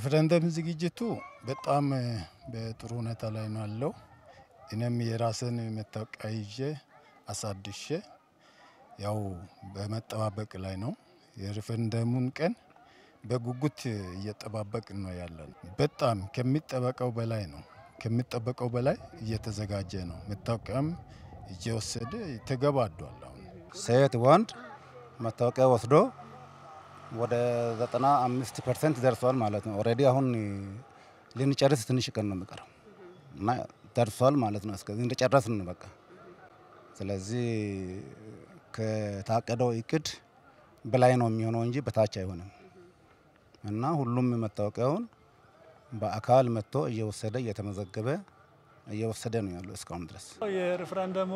የሪፍረንደም ዝግጅቱ በጣም በጥሩ ሁኔታ ላይ ነው ያለው። እኔም የራስን መታወቂያ ይዤ አሳድሼ ያው በመጠባበቅ ላይ ነው። የሪፍረንደሙን ቀን በጉጉት እየጠባበቅን ነው ያለን። በጣም ከሚጠበቀው በላይ ነው ከሚጠበቀው በላይ እየተዘጋጀ ነው። መታወቂያም እየወሰደ ተገባዷል። አሁን ሴት ወንድ መታወቂያ ወስዶ ወደ 95 ፐርሰንት ደርሷል ማለት ነው። ኦልሬዲ አሁን ልንጨርስ ትንሽ ቀን ነው የሚቀረው እና ደርሷል ማለት ነው። እስከዚህ እንደጨረስን በቃ። ስለዚህ ከታቀደው እቅድ በላይ ነው የሚሆነው እንጂ በታች አይሆንም እና ሁሉም መታወቂያውን በአካል መጥቶ እየወሰደ እየተመዘገበ እየወሰደ ነው ያለው እስካሁን ድረስ። የሪፍረንደሙ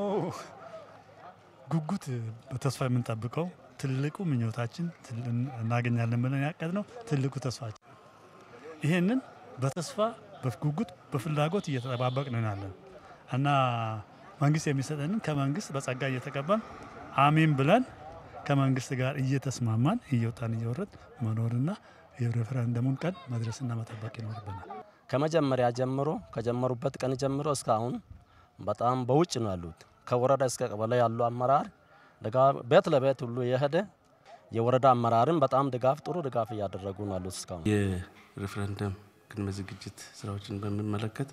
ጉጉት በተስፋ የምንጠብቀው ትልቁ ምኞታችን እናገኛለን ብለን ያቀድነው ትልቁ ተስፋችን ይህንን በተስፋ በጉጉት በፍላጎት እየተጠባበቅን ያለን እና መንግስት የሚሰጠንን ከመንግስት በጸጋ እየተቀበል አሜን ብለን ከመንግስት ጋር እየተስማማን እየወጣን እየወረድ መኖርና የሬፈረንደሙን ቀን መድረስና መጠበቅ ይኖርብናል። ከመጀመሪያ ጀምሮ ከጀመሩበት ቀን ጀምሮ እስካሁን በጣም በውጭ ነው ያሉት። ከወረዳ እስከ ቀበሌ ያሉ አመራር ቤት ለቤት ሁሉ የሄደ የወረዳ አመራርም በጣም ድጋፍ ጥሩ ድጋፍ እያደረጉ ነው ያሉት። እስካሁን የሬፈረንደም ቅድመ ዝግጅት ስራዎችን በሚመለከት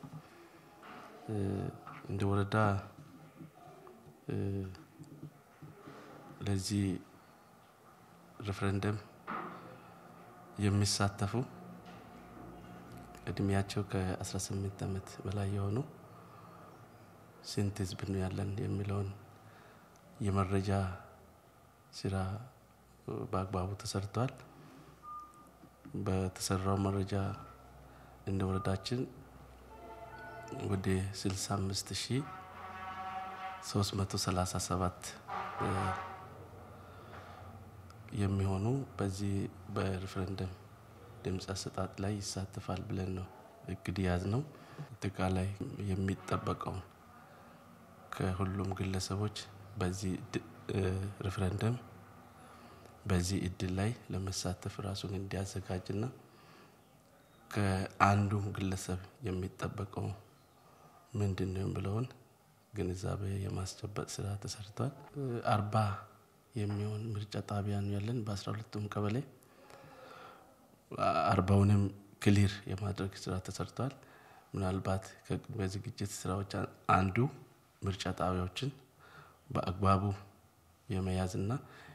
እንደ ወረዳ ለዚህ ሬፈረንደም የሚሳተፉ እድሜያቸው ከ18 ዓመት በላይ የሆኑ ስንት ህዝብ ነው ያለን የሚለውን የመረጃ ስራ በአግባቡ ተሰርቷል። በተሰራው መረጃ እንደ ወረዳችን ወደ 65 ሺህ 337 የሚሆኑ በዚህ በሬፈረንደም ድምፅ አሰጣጥ ላይ ይሳተፋል ብለን ነው እቅድ ያዝ ነው። አጠቃላይ የሚጠበቀውን ከሁሉም ግለሰቦች በዚህ ሬፈረንደም በዚህ እድል ላይ ለመሳተፍ ራሱን እንዲያዘጋጅና ከአንዱ ግለሰብ የሚጠበቀው ምንድን ነው ብለውን ግንዛቤ የማስጨበጥ ስራ ተሰርቷል። አርባ የሚሆን ምርጫ ጣቢያ ነው ያለን በአስራ ሁለቱም ቀበሌ አርባውንም ክሊር የማድረግ ስራ ተሰርቷል። ምናልባት ከቅድመ ዝግጅት ስራዎች አንዱ ምርጫ ጣቢያዎችን በአግባቡ የመያዝና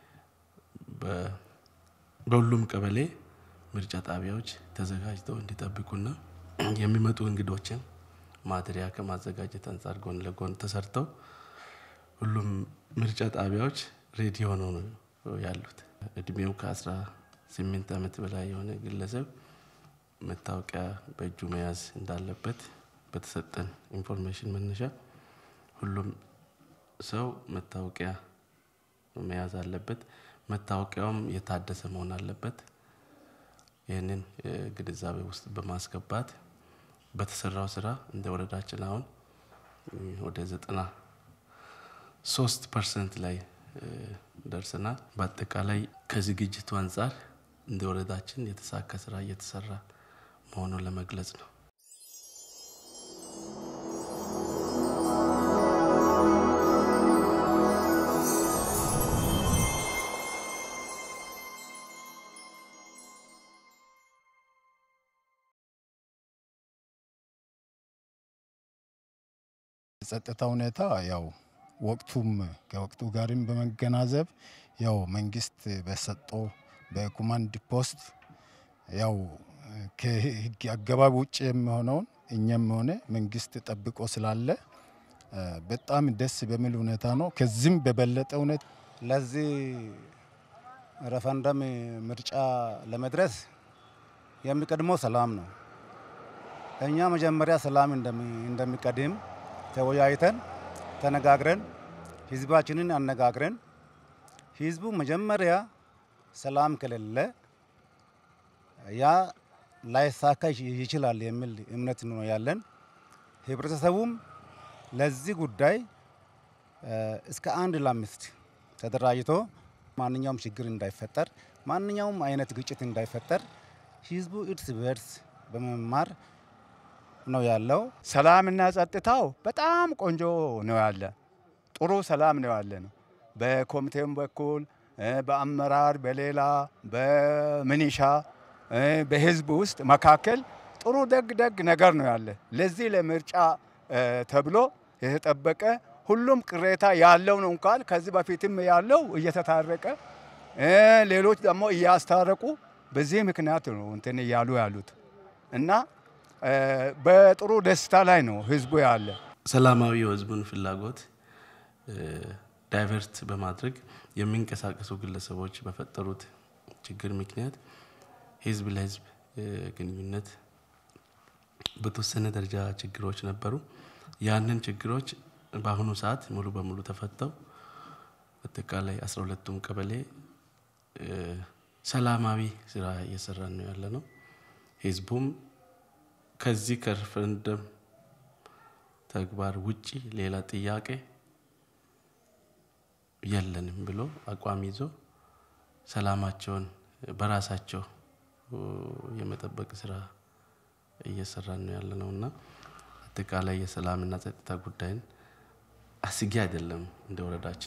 በሁሉም ቀበሌ ምርጫ ጣቢያዎች ተዘጋጅተው እንዲጠብቁና የሚመጡ እንግዶችን ማደሪያ ከማዘጋጀት አንጻር ጎን ለጎን ተሰርተው ሁሉም ምርጫ ጣቢያዎች ሬዲ ሆነው ነው ያሉት። እድሜው ከአስራ ስምንት ዓመት በላይ የሆነ ግለሰብ መታወቂያ በእጁ መያዝ እንዳለበት በተሰጠን ኢንፎርሜሽን መነሻ ሁሉም ሰው መታወቂያ መያዝ አለበት። መታወቂያውም የታደሰ መሆን አለበት። ይህንን ግንዛቤ ውስጥ በማስገባት በተሰራው ስራ እንደ ወረዳችን አሁን ወደ ዘጠና ሶስት ፐርሰንት ላይ ደርሰናል። በአጠቃላይ ከዝግጅቱ አንጻር እንደ ወረዳችን የተሳካ ስራ እየተሰራ መሆኑን ለመግለጽ ነው። የጸጥታ ሁኔታ ያው ወቅቱም ከወቅቱ ጋርም በመገናዘብ ያው መንግስት በሰጠው በኮማንድ ፖስት ያው ከህግ አገባብ ውጭ የሚሆነውን እኛም ሆነ መንግስት ጠብቆ ስላለ በጣም ደስ በሚል ሁኔታ ነው። ከዚህም በበለጠ ሁኔታ ለዚህ ሬፈረንደም ምርጫ ለመድረስ የሚቀድመው ሰላም ነው። እኛ መጀመሪያ ሰላም እንደሚቀድም ተወያይተን ተነጋግረን ህዝባችንን አነጋግረን ህዝቡ መጀመሪያ ሰላም ከሌለ ያ ላይሳካ ይችላል የሚል እምነት ነው ያለን። ህብረተሰቡም ለዚህ ጉዳይ እስከ አንድ ለአምስት ተደራጅቶ ማንኛውም ችግር እንዳይፈጠር፣ ማንኛውም አይነት ግጭት እንዳይፈጠር ህዝቡ እርስ በርስ በመማር ነው ያለው። ሰላምና ጸጥታው በጣም ቆንጆ ነው ያለ፣ ጥሩ ሰላም ነው ያለ ነው። በኮሚቴም በኩል በአመራር በሌላ በምኒሻ በህዝብ ውስጥ መካከል ጥሩ ደግ ደግ ነገር ነው ያለ። ለዚህ ለምርጫ ተብሎ የተጠበቀ ሁሉም ቅሬታ ያለው ነው እንኳን ከዚህ በፊትም ያለው እየተታረቀ ሌሎች ደግሞ እያስታረቁ በዚህ ምክንያት ነው እንትን እያሉ ያሉት እና በጥሩ ደስታ ላይ ነው ህዝቡ ያለ። ሰላማዊ የህዝቡን ፍላጎት ዳይቨርት በማድረግ የሚንቀሳቀሱ ግለሰቦች በፈጠሩት ችግር ምክንያት ህዝብ ለህዝብ ግንኙነት በተወሰነ ደረጃ ችግሮች ነበሩ። ያንን ችግሮች በአሁኑ ሰዓት ሙሉ በሙሉ ተፈተው አጠቃላይ አስራ ሁለቱም ቀበሌ ሰላማዊ ስራ እየሰራን ነው ያለ ነው። ህዝቡም ከዚህ ከሬፈረንደም ተግባር ውጪ ሌላ ጥያቄ የለንም ብሎ አቋም ይዞ ሰላማቸውን በራሳቸው የመጠበቅ ስራ እየሰራን ነው ያለ ነው እና አጠቃላይ የሰላምና ጸጥታ ጉዳይን አስጊ አይደለም እንደ ወረዳችን።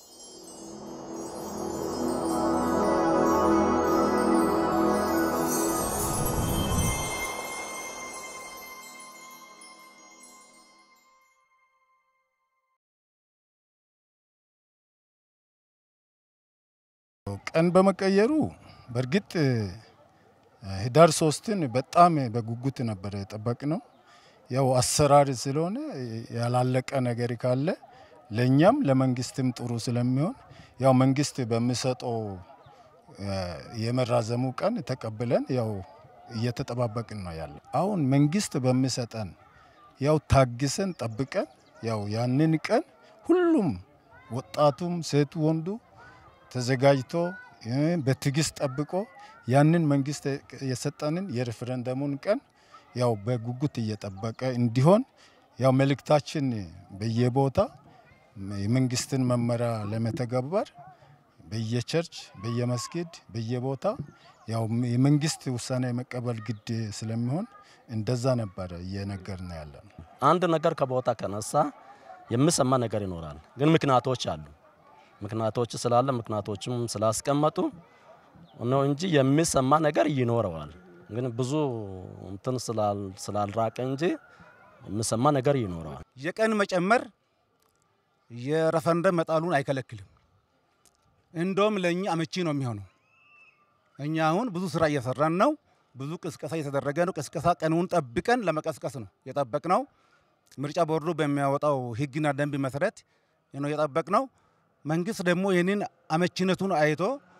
ቀን በመቀየሩ በእርግጥ ህዳር ሶስትን በጣም በጉጉት ነበር የጠበቅ ነው። ያው አሰራር ስለሆነ ያላለቀ ነገር ካለ ለእኛም ለመንግስትም ጥሩ ስለሚሆን ያው መንግስት በሚሰጠው የመራዘሙ ቀን ተቀብለን ያው እየተጠባበቅን ነው ያለ። አሁን መንግስት በሚሰጠን ያው ታግሰን ጠብቀን ያው ያንን ቀን ሁሉም ወጣቱም ሴቱ ወንዱ ተዘጋጅቶ በትዕግስት ጠብቆ ያንን መንግስት የሰጠንን የሬፈረንደሙን ቀን ያው በጉጉት እየጠበቀ እንዲሆን ያው መልእክታችን በየቦታ የመንግስትን መመሪያ ለመተግበር በየቸርች፣ በየመስጊድ፣ በየቦታ ያው የመንግስት ውሳኔ የመቀበል ግድ ስለሚሆን እንደዛ ነበረ እየነገርን ያለ ነው። አንድ ነገር ከቦታ ከነሳ የሚሰማ ነገር ይኖራል፣ ግን ምክንያቶች አሉ። ምክንያቶች ስላለ ምክንያቶችም ስላስቀመጡ ነው እንጂ የሚሰማ ነገር ይኖረዋል። ግን ብዙ እንትን ስላልራቀ እንጂ የሚሰማ ነገር ይኖረዋል። የቀን መጨመር የሬፈረንደም መጣሉን አይከለክልም። እንደውም ለእኛ አመቺ ነው የሚሆነው። እኛ አሁን ብዙ ስራ እየሰራን ነው። ብዙ ቅስቀሳ እየተደረገ ነው። ቅስቀሳ ቀኑን ጠብቀን ለመቀስቀስ ነው የጠበቅነው። ምርጫ ቦርዱ በሚያወጣው ሕግና ደንብ መሰረት ነው የጠበቅነው። መንግስት ደግሞ ይህንን አመቺነቱን አይቶ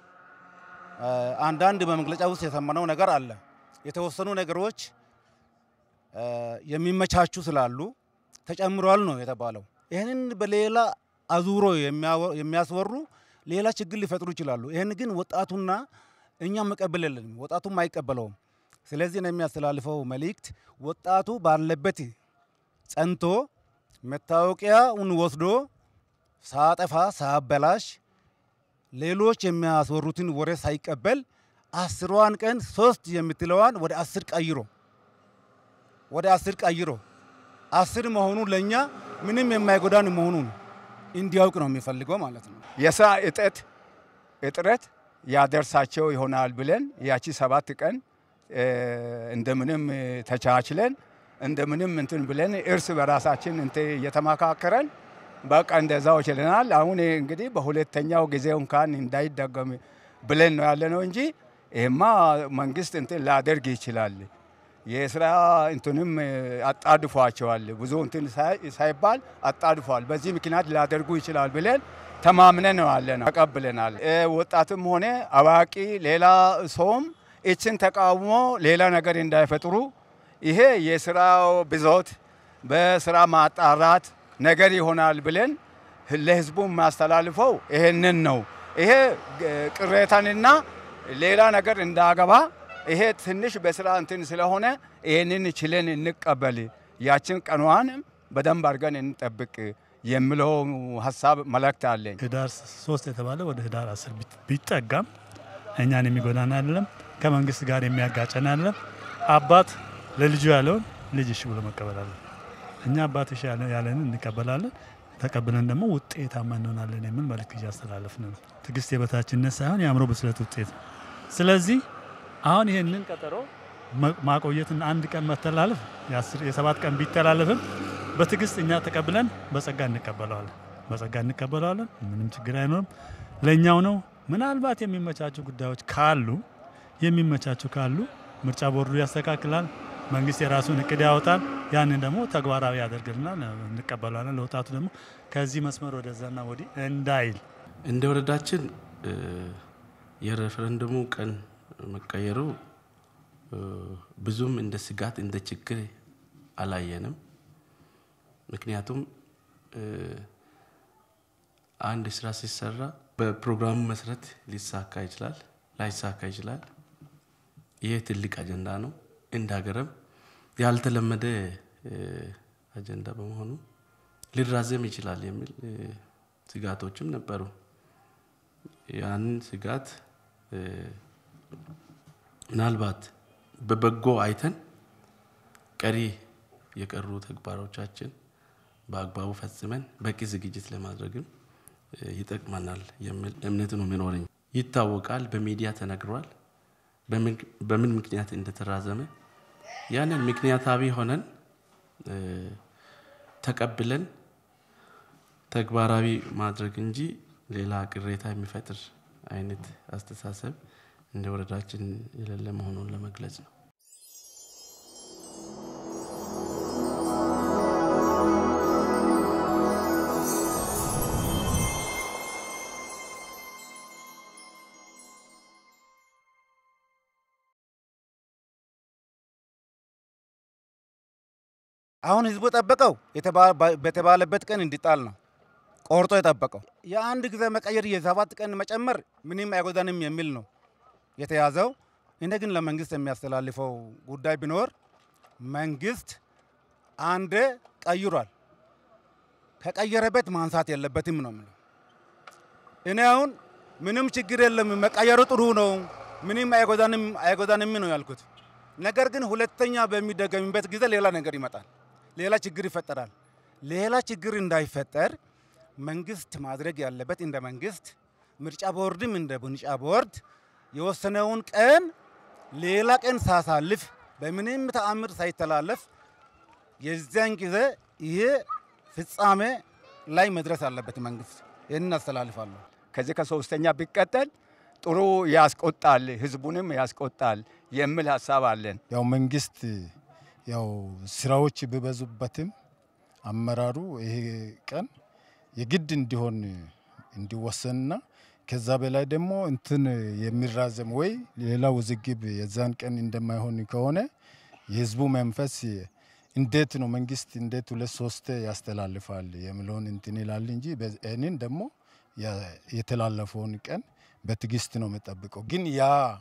አንዳንድ በመግለጫ ውስጥ የሰማነው ነገር አለ። የተወሰኑ ነገሮች የሚመቻቹ ስላሉ ተጨምሯል ነው የተባለው። ይህንን በሌላ አዙሮ የሚያስወሩ ሌላ ችግር ሊፈጥሩ ይችላሉ። ይህን ግን ወጣቱና እኛም መቀበል የለንም፣ ወጣቱም አይቀበለውም። ስለዚህ ነው የሚያስተላልፈው መልእክት ወጣቱ ባለበት ጸንቶ መታወቂያውን ወስዶ ሳጠፋ ሳበላሽ ሌሎች የሚያስወሩትን ወሬ ሳይቀበል አስሯን ቀን ሶስት የምትለዋን ወደ አስር ቀይሮ ወደ አስር ቀይሮ አስር መሆኑ ለእኛ ምንም የማይጎዳን መሆኑን እንዲያውቅ ነው የሚፈልገው ማለት ነው። የስራ እጠት እጥረት ያደርሳቸው ይሆናል ብለን ያቺ ሰባት ቀን እንደምንም ተቻችለን እንደምንም እንትን ብለን እርስ በራሳችን እንትን እየተመካከረን በቃ እንደዛው ችለናል። አሁን እንግዲህ በሁለተኛው ጊዜው እንኳን እንዳይደገም ብለን ነው ያለ ነው እንጂ ይሄማ መንግስት እንትን ላደርግ ይችላል። የስራ እንትንም አጣድፏቸዋል። ብዙ እንትን ሳይባል አጣድፏል። በዚህ ምክንያት ሊያደርጉ ይችላል ብለን ተማምነን ነው ያለ ነው ተቀብለናል። ወጣትም ሆነ አዋቂ ሌላ ሰውም እችን ተቃውሞ ሌላ ነገር እንዳይፈጥሩ ይሄ የስራው ብዞት በስራ ማጣራት ነገር ይሆናል ብለን ለህዝቡ የማስተላልፈው ይሄንን ነው። ይሄ ቅሬታንና ሌላ ነገር እንዳገባ ይሄ ትንሽ በስራ እንትን ስለሆነ ይህንን ችለን እንቀበል፣ ያችን ቀኗን በደንብ አድርገን እንጠብቅ የሚለው ሀሳብ መልእክት አለኝ። ህዳር ሶስት የተባለ ወደ ህዳር አስር ቢጠጋም እኛን የሚጎዳን አይደለም፣ ከመንግስት ጋር የሚያጋጨን አይደለም። አባት ለልጁ ያለውን ልጅ እሺ ብሎ መቀበል አለ። እኛ አባትሽ ያለ- ያለንን እንቀበላለን፣ ተቀብለን ደግሞ ውጤታማ እንሆናለን የሚል መልእክት እያስተላለፍን ነው። ትዕግስት የበታችነት ሳይሆን የአእምሮ ብስለት ውጤት ነው። ስለዚህ አሁን ይህንን ቀጠሮ መ- ማቆየትን አንድ ቀን መተላለፍ የአስር- የሰባት ቀን ቢተላለፍም በትዕግስት እኛ ተቀብለን በጸጋ እንቀበለዋለን። በጸጋ እንቀበለዋለን። ምንም ችግር አይኖርም። ለእኛው ነው። ምናልባት የሚመቻቹ ጉዳዮች ካሉ የሚመቻቹ ካሉ ምርጫ ቦርዱ ያስተካክላል። መንግስት የራሱን እቅድ ያወጣል። ያንን ደግሞ ተግባራዊ ያደርግልናል። እንቀበለዋለን። ለወጣቱ ደግሞ ከዚህ መስመር ወደዛና ወዲህ እንዳይል እንደ ወረዳችን እ፣ የሬፈረንደሙ ቀን መቀየሩ እ፣ ብዙም እንደ ስጋት እንደ ችግር አላየንም። ምክንያቱም እ፣ አንድ ስራ ሲሰራ በፕሮግራሙ መሰረት ሊሳካ ይችላል፣ ላይሳካ ይችላል። ይህ ትልቅ አጀንዳ ነው። እንደ ሀገርም ያልተለመደ እ፣ አጀንዳ በመሆኑ ሊራዘም ይችላል የሚል እ፣ ስጋቶችም ነበሩ። ያንን ስጋት እ፣ ምናልባት በበጎ አይተን ቀሪ የቀሩ ተግባሮቻችን በአግባቡ ፈጽመን በቂ ዝግጅት ለማድረግም እ፣ ይጠቅመናል የሚል እምነት ነው የሚኖረኝ። ይታወቃል፣ በሚዲያ ተነግሯል፣ በምን- በምን ምክንያት እንደተራዘመ ያንን ምክንያታዊ ሆነን እ፣ ተቀብለን ተግባራዊ ማድረግ እንጂ ሌላ ቅሬታ የሚፈጥር አይነት አስተሳሰብ እንደ ወረዳችን የሌለ መሆኑን ለመግለጽ ነው። አሁን ህዝቡ የጠበቀው የተባ- በተባለበት ቀን እንዲጣል ነው ቆርጦ የጠበቀው። የአንድ ጊዜ መቀየር የሰባት ቀን መጨመር ምንም አይጎዳንም የሚል ነው የተያዘው። እኔ ግን ለመንግስት የሚያስተላልፈው ጉዳይ ቢኖር መንግስት አንዴ ቀይሯል፣ ከቀየረበት ማንሳት የለበትም ነው የምለው። እኔ አሁን ምንም ችግር የለም መቀየሩ ጥሩ ነው፣ ምንም አይጎዳንም አይጎዳንም ነው ያልኩት። ነገር ግን ሁለተኛ በሚደገምበት ጊዜ ሌላ ነገር ይመጣል፣ ሌላ ችግር ይፈጠራል። ሌላ ችግር እንዳይፈጠር መንግስት ማድረግ ያለበት እንደ መንግስት፣ ምርጫ ቦርድም እንደ ምርጫ ቦርድ የወሰነውን ቀን ሌላ ቀን ሳሳልፍ በምንም ተአምር ሳይተላለፍ የዚያን ጊዜ ይሄ ፍጻሜ ላይ መድረስ አለበት መንግስት። ይህንን አስተላልፋለሁ። ከዚህ ከሶስተኛ ቢቀጠል ጥሩ ያስቆጣል፣ ህዝቡንም ያስቆጣል የሚል ሀሳብ አለን። ያው መንግስት ያው ስራዎች ቢበዙበትም አመራሩ ይሄ ቀን የግድ እንዲሆን እንዲወሰንና ከዛ በላይ ደግሞ እንትን የሚራዘም ወይ ሌላ ውዝግብ የዛን ቀን እንደማይሆን ከሆነ የህዝቡ መንፈስ እንዴት ነው መንግስት እንዴት ሁለት ሶስት ያስተላልፋል የሚለውን እንትን ይላል እንጂ ይህንን ደግሞ ያ- የተላለፈውን ቀን በትዕግስት ነው የምጠብቀው። ግን ያ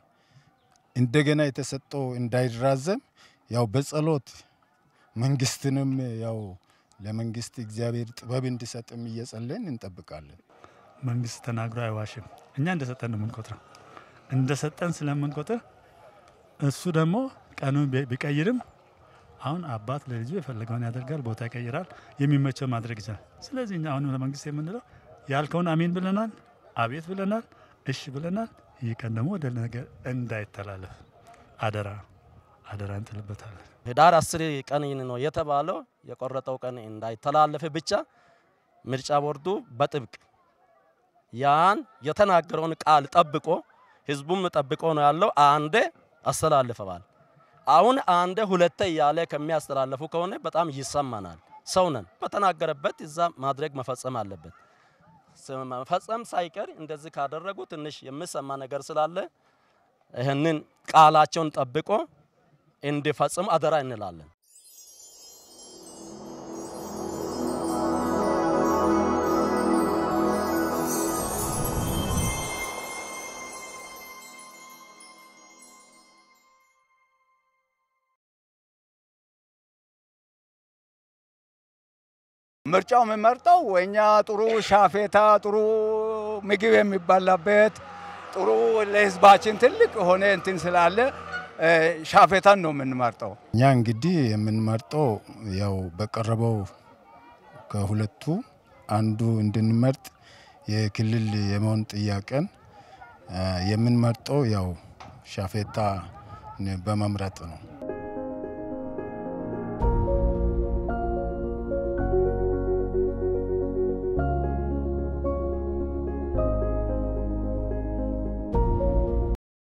እንደገና የተሰጠው እንዳይራዘም ያው በጸሎት መንግስትንም ያው ለመንግስት እግዚአብሔር ጥበብ እንዲሰጥም እየጸለይን እንጠብቃለን። መንግስት ተናግሮ አይዋሽም። እኛ እንደሰጠን ነው የምንቆጥረው። እንደሰጠን ስለምንቆጥር እሱ ደግሞ ቀኑን ቢ- ቢቀይርም አሁን አባት ለልጁ የፈለገውን ያደርጋል፣ ቦታ ይቀይራል፣ የሚመቸው ማድረግ ይችላል። ስለዚህ እኛ አሁንም ለመንግስት የምንለው ያልከውን አሜን ብለናል፣ አቤት ብለናል፣ እሺ ብለናል። ይህ ቀን ደግሞ ወደ ነገር እንዳይተላለፍ አደራ አደራ እንጥልበታለን። ህዳር አስር ቀን ነው የተባለው የቆረጠው ቀን እንዳይተላለፍ ብቻ ምርጫ ቦርዱ በጥብቅ ያን የተናገረውን ቃል ጠብቆ ህዝቡም ጠብቆ ነው ያለው። አንዴ አስተላልፈዋል። አሁን አንዴ ሁለቴ እያለ ከሚያስተላልፉ ከሆነ በጣም ይሰማናል። ሰው ነን። በተናገረበት እዛ ማድረግ መፈጸም አለበት። ስ- መፈጸም ሳይቀር እንደዚህ ካደረጉ ትንሽ የሚሰማ ነገር ስላለ ይህንን ቃላቸውን ጠብቆ እንዲፈጽም አደራ እንላለን። ምርጫው የምመርጠው እኛ ጥሩ ሻፌታ፣ ጥሩ ምግብ የሚበላበት ጥሩ ለህዝባችን ትልቅ የሆነ እንትን ስላለ እ፣ ሻፌታን ነው የምንመርጠው። እኛ እንግዲህ የምንመርጠው ያው በቀረበው ከሁለቱ አንዱ እንድንመርጥ የክልል የመሆን ጥያቄን እ፣ የምንመርጠው ያው ሻፌታ በመምረጥ ነው።